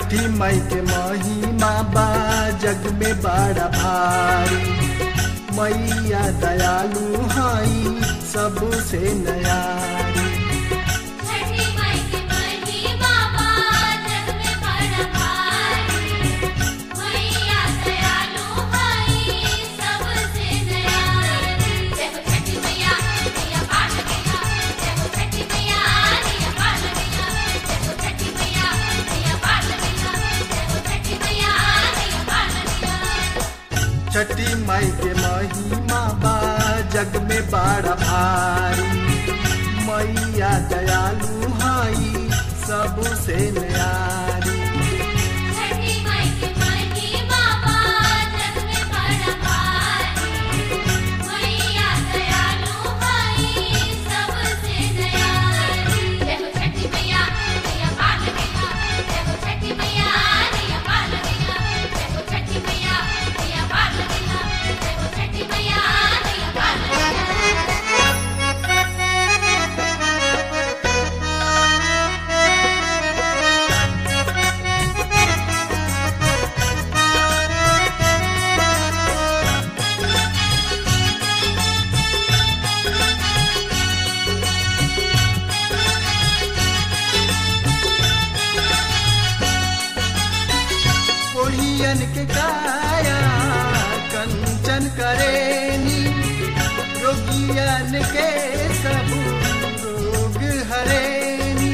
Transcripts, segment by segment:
छठी मई के महिमा बा जग में बड़ा भारी मैया दयालु हई सबसे नयारी छठी माई के महिमा बा जग में बड़ा भारी मैया दयालु हई सबसे दयालु जय हो छठी मैया मैया पाल गया जय हो छठी मैया मैया पाल गया जय हो छठी मैया मैया पाल गया जय हो छठी मैया मैया पाल गया छठी मई के महिमा बा जग में बड़ा भारी मैया दयालु हई सबसे नयारी छठी माई के महिमा बा जग में बड़ा भारी मैया दयालु हई सबसे दयालु जय हो छठी मैया मैया पाल गया जय हो छठी मैया मैया पाल गया जय हो छठी मैया मैया पाल गया जय हो छठी मैया मैया पाल गया कोढ़ियन के काया कंचन करेनी रोगियन के सब रोग हरेनी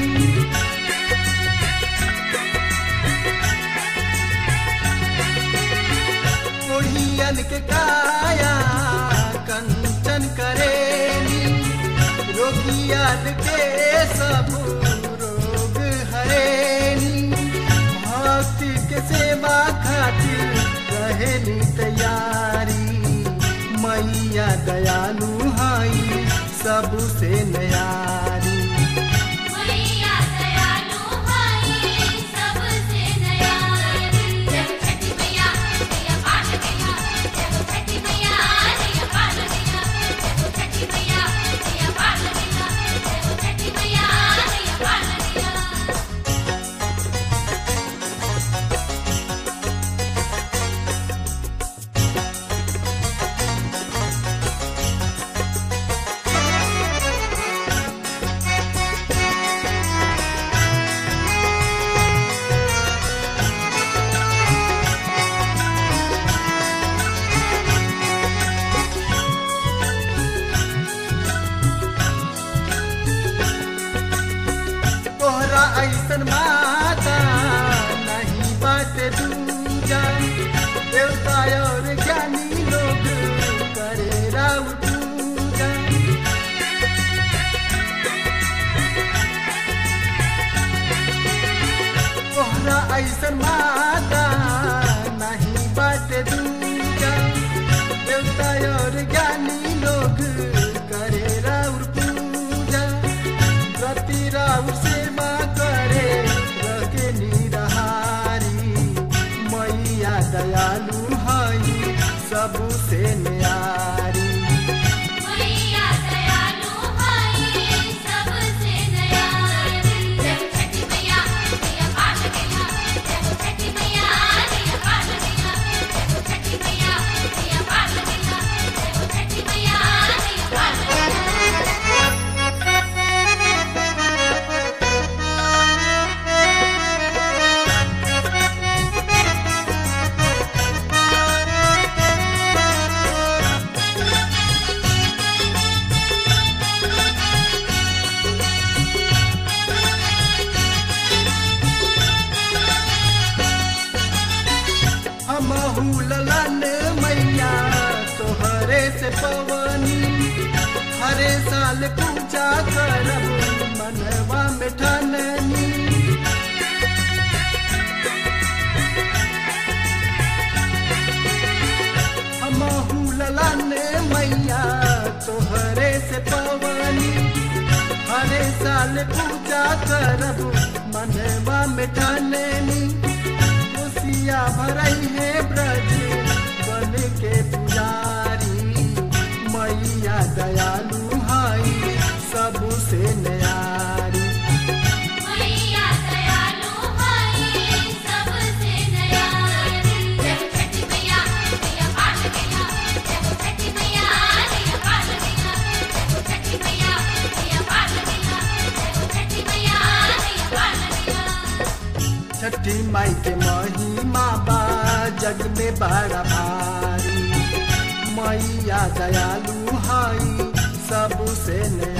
कोढ़ियन के काया कंचन करेनी रोगियन के सब रोग हरेनी भक्ति के सेवा खातिर रहेली तैयारी मैया दयालु हई सबसे नयारी मैया दयालु हई सबसे दयालु जय हो छठी मैया मैया पाल गया जय हो छठी मैया मैया पाल गया जय हो छठी मैया मैया पाल गया जय हो छठी मैया मैया पाल गया तोहरा ऐसन माता नहीं बाटे दूजा देवता और ज्ञानी लोग करे राव पूजा तोहरा ऐसन माता नहीं बाटे दूजा देवता और ज्ञानी लोग करे राउर पूजा रति राउर सेवा करे रखे निरहारी मैया दयालु हई सबसे न्यारी मैया दयालु हई सबसे दयालु जय हो छठी मैया मैया पाल गया जय हो छठी मैया मैया पाल गया जय हो छठी मैया मैया पाल गया जय हो छठी मैया मैया पाल गया हमहू ललन मैया तोहरे से पवनी हरे साल पूजा करब मनवा में ठाननी हमहू ललन मैया तोहरे से पवनी हरे साल पूजा करब मनवा में ठाननी खुशिया भरई है ब्रज बन के पुजारी मैया दयालु हई सबसे न्यारी मैया दयालु हई सब बड़ा भारी मैया दयालु हई सबसे ने